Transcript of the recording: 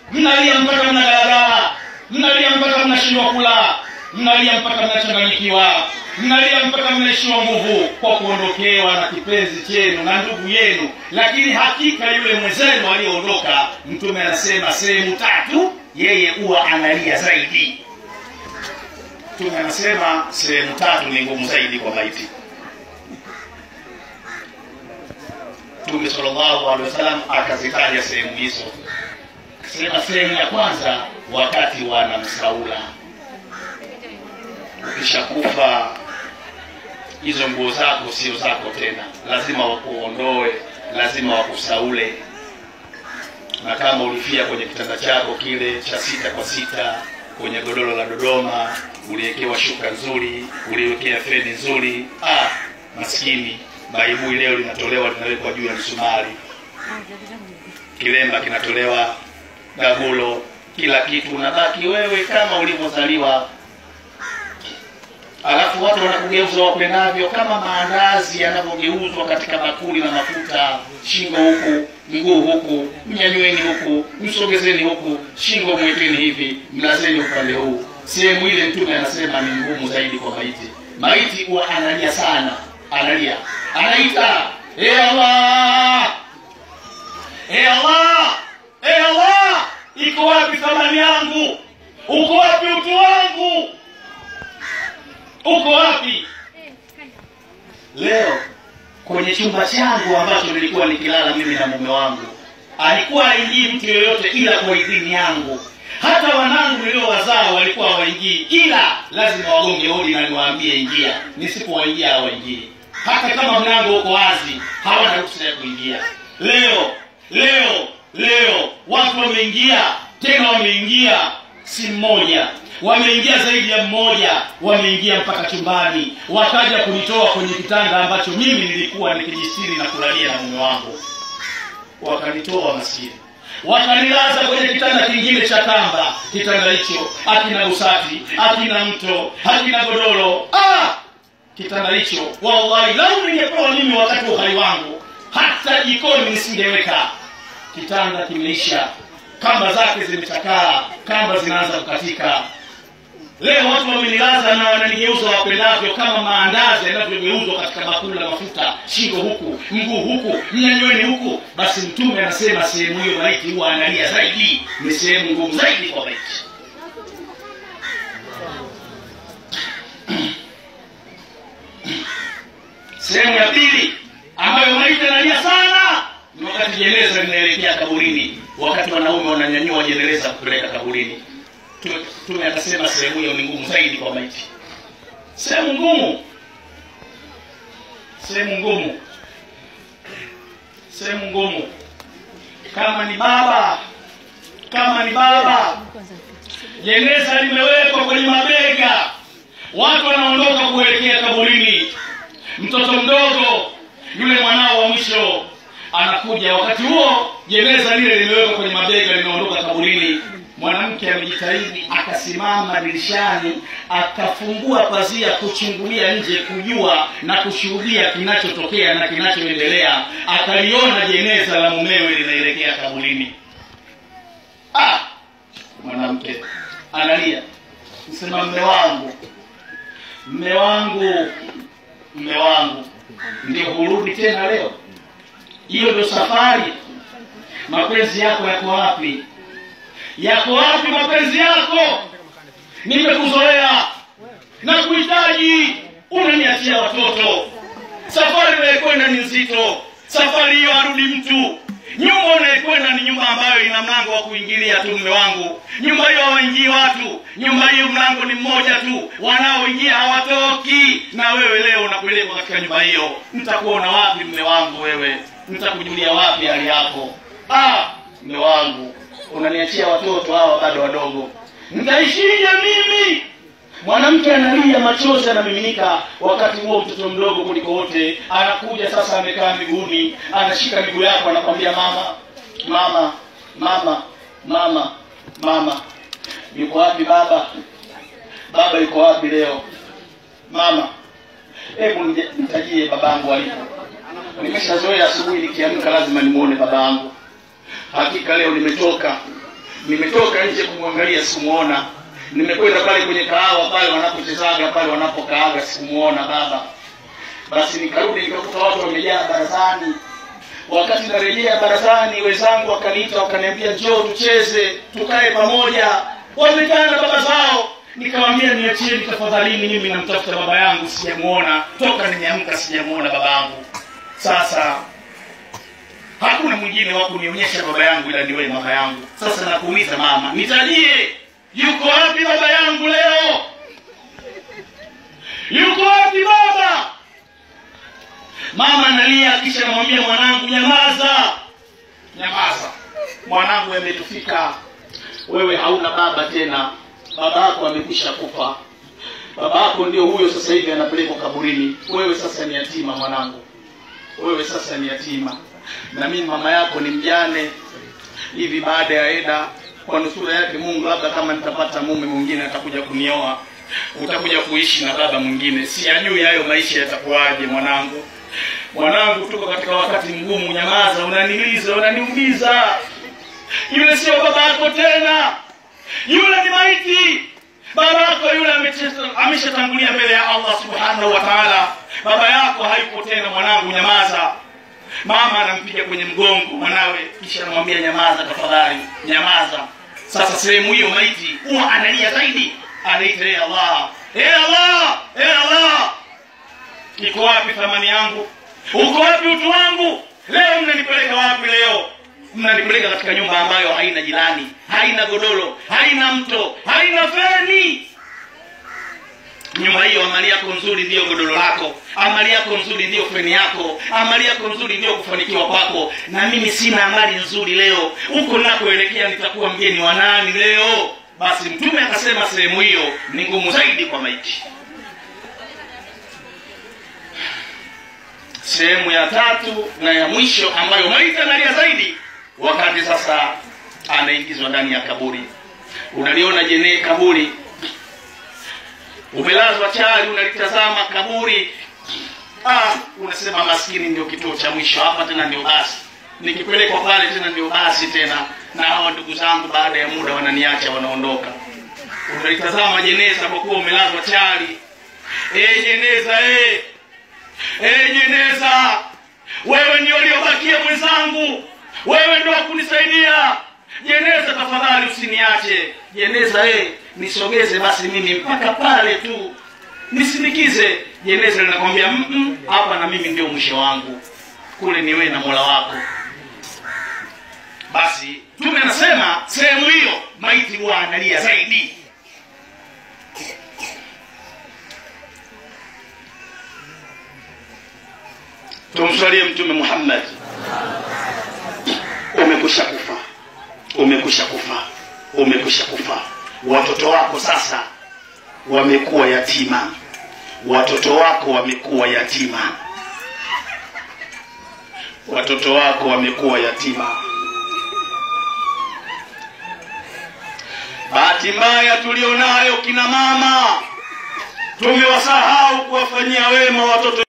mnalia mpaka mnagalagala mnalia mpaka mnashindwa kula mnalia mpaka mnachanganyikiwa mnalia mpaka mnaishiwa nguvu kwa kuondokewa na kipenzi chenu na ndugu yenu lakini hakika yule mwenzenu aliyeondoka mtume anasema sehemu tatu yeye huwa analia zaidi mtume anasema sehemu tatu ni ngumu zaidi kwa maiti mtume sallallahu alaihi wasallam akazitaja sehemu hizo sema sehemu ya kwanza wakati wanamsaula ukishakufa hizo nguo zako sio zako tena lazima wakuondoe lazima wakusaule na kama ulifia kwenye kitanda chako kile cha sita kwa sita kwenye godoro la dodoma uliwekewa shuka nzuri uliwekea feni nzuri ah, maskini baibui leo linatolewa linawekwa juu ya msumari kilemba kinatolewa gagulo kila kitu unabaki wewe kama ulivyozaliwa alafu watu wanakugeuza wapendavyo kama maandazi yanavyogeuzwa katika bakuli na mafuta shingo huku mguu huku mnyanyweni huku msogezeni huku shingo mwekeni hivi mlazeni upande huu sehemu ile mtume anasema ni ngumu zaidi kwa maiti maiti huwa analia sana analia anaita e allah e allah e allah iko wapi thamani yangu uko wapi utu wangu uko wapi leo kwenye chumba changu ambacho nilikuwa nikilala mimi na mume wangu alikuwa aingii mtu yoyote ila kwa idhini yangu hata wanangu niliowazaa walikuwa hawaingii ila lazima wagonge hodi na niwaambie ingia nisipowaingia hawaingii hata kama mlango uko wazi hawana ruhusa ya kuingia leo leo leo watu wameingia tena wameingia si mmoja wameingia zaidi ya mmoja wameingia mpaka chumbani wakaja kunitoa kwenye kitanda ambacho mimi nilikuwa nikijistiri na kulalia na mume wangu wakanitoa maskini wakanilaza kwenye kitanda kingine cha kamba kitanda hicho akina usati akina mto akina godoro ah! kitanda hicho wallahi lau ningepewa mimi wakati wa uhai wangu hata jikoni nisingeweka kitanda kimeisha kamba zake zimechakaa kamba zinaanza kukatika leo watu wamenilaza na wananigeuza wapendavyo kama maandazi yanavyogeuzwa katika bakuli la mafuta shingo huku mguu huku mnyanyweni huku basi mtume anasema sehemu hiyo maiti huwa analia zaidi ni sehemu ngumu zaidi kwa maiti sehemu ya pili ambayo maiti analia sana ni wakati jeneza linaelekea kaburini wakati wanaume wananyanyua jeneza kupeleka kaburini mtume akasema sehemu hiyo ni ngumu zaidi kwa maiti sehemu ngumu sehemu ngumu sehemu ngumu kama ni baba kama ni baba jeneza limewekwa kwenye mabega watu wanaondoka kuelekea kaburini mtoto mdogo yule mwanao wa mwisho anakuja wakati huo jeneza lile limewekwa kwenye mabega limeondoka kaburini mwanamke amejitahidi akasimama dirishani akafungua pazia kuchungulia nje kujua na kushuhudia kinachotokea na kinachoendelea akaliona jeneza la mumewe linaelekea kaburini ah! mwanamke analia sema mme wangu mme wangu mme wangu ndio hurudi tena leo hiyo ndio safari mapenzi yako yako wapi yako wapi mapenzi yako nimekuzoea na kuhitaji unaniachia watoto safari unayekwenda ni nzito safari hiyo arudi mtu nyumba unayekwenda ni nyumba ambayo ina mlango wa kuingilia tu mme wangu nyumba hiyo hawaingii watu nyumba hiyo mlango ni mmoja tu wanaoingia hawatoki na wewe leo unapelekwa katika nyumba hiyo nitakuona wapi mme wangu wewe nitakujulia wapi hali yako ah mme wangu unaniachia watoto hawa bado wadogo nitaishije mimi mwanamke analia machozi anamiminika wakati huo mtoto mdogo kuliko wote anakuja sasa amekaa miguuni anashika miguu yako anakwambia mama mama mama mama mama yuko wapi baba baba yuko wapi leo mama hebu nitajie babangu alipo nimeshazoea asubuhi nikiamka lazima nimuone babangu hakika leo nimetoka nimetoka nje kumwangalia sikumuona nimekwenda pale kwenye kahawa pale wanapochezaga pale wanapokaaga sikumuona baba basi nikarudi nikakuta watu wamejaa barazani wakati narejea barazani wenzangu wakaniita wakaniambia njoo tucheze tukae pamoja wamekaa na baba zao nikamwambia niachieni tafadhalini mimi namtafuta baba yangu sijamuona toka nimeamka sijamuona baba yangu sasa hakuna mwingine wa kunionyesha baba yangu ila niwe mama yangu sasa nakuuliza mama nitajie yuko wapi baba yangu leo yuko wapi baba mama analia kisha namwambia mwanangu nyamaza nyamaza mwanangu ametufika wewe hauna baba tena baba yako amekwisha kufa baba yako ndio huyo sasa hivi anapelekwa kaburini wewe sasa ni yatima mwanangu wewe sasa ni yatima na mimi mama yako ni mjane hivi baada ya eda kwa nusura yake mungu labda kama nitapata mume mwingine atakuja kunioa utakuja kuishi na baba mwingine siyajui hayo maisha yatakuwaje mwanangu mwanangu tuko katika wakati mgumu nyamaza unaniliza unaniumiza yule sio baba yako tena yule ni maiti baba yako yule ameshatangulia mbele ya allah subhanahu wa taala baba yako hayupo tena mwanangu nyamaza mama anampiga kwenye mgongo mwanawe kisha anamwambia nyamaza tafadhali nyamaza sasa sehemu hiyo maiti huwa analia zaidi anaita e allah e allah e allah iko wapi thamani yangu uko wapi utu wangu leo mnanipeleka wapi leo mnanipeleka katika nyumba ambayo haina jirani haina godoro haina mto haina feni nyumba hiyo amali yako nzuri ndiyo godoro lako amali yako nzuri ndiyo feni yako amali yako nzuri ndiyo kufanikiwa kwako na mimi sina amali nzuri leo huko nakoelekea nitakuwa mgeni wa nani leo basi mtume akasema sehemu hiyo ni ngumu zaidi kwa maiti sehemu ya tatu na ya mwisho ambayo maiti analia zaidi wakati sasa anaingizwa ndani ya kaburi unaliona jene kaburi umelazwa chali unalitazama kaburi ah, unasema maskini ndio kituo cha mwisho hapa tena ndio basi nikipelekwa pale tena ndio basi tena na hawa ndugu zangu baada ya muda wananiacha wanaondoka unalitazama jeneza kwa kuwa umelazwa chali e jeneza e e jeneza wewe ndio uliobakia mwenzangu wewe ndio wakunisaidia jeneza tafadhali usiniache jeneza e nisogeze basi mimi mpaka pale tu nisindikize jeneza linakwambia hapa na mimi ndio mwisho wangu kule ni wewe na mola wako basi tume anasema sehemu hiyo maiti huwa analia zaidi tumswalie mtume muhammad umekusha kufa umekusha kufa umekusha kufa watoto wako sasa wamekuwa yatima watoto wako wamekuwa yatima watoto wako wamekuwa yatima bahati mbaya tulionayo kina mama tumewasahau kuwafanyia wema watoto